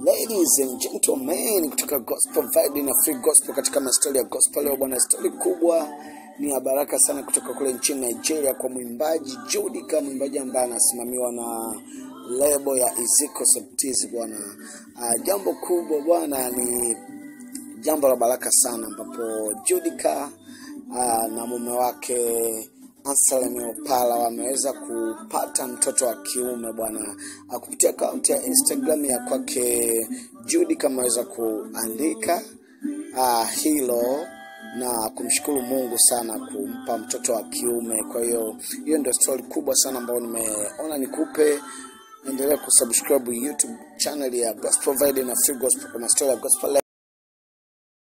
Ladies and gentlemen kutoka Gospel Vibe na Free Gospel katika mastori ya gospel leo bwana, stori kubwa ni ya baraka sana kutoka kule nchini Nigeria kwa mwimbaji Judika, mwimbaji ambaye anasimamiwa na lebo ya Iziko Septiz bwana. Uh, jambo kubwa bwana ni jambo la baraka sana ambapo Judika uh, na mume wake Anselm Opala wameweza kupata mtoto wa kiume bwana, Ah, kupitia akaunti ya Instagram ya kwake Judika ameweza kuandika uh, hilo na kumshukuru Mungu sana kumpa mtoto wa kiume. Kwa hiyo hiyo ndio story kubwa sana ambayo nimeona nikupe. Endelea kusubscribe YouTube channel ya Gospel Vibe na Free Gospel kwa mastori ya gospel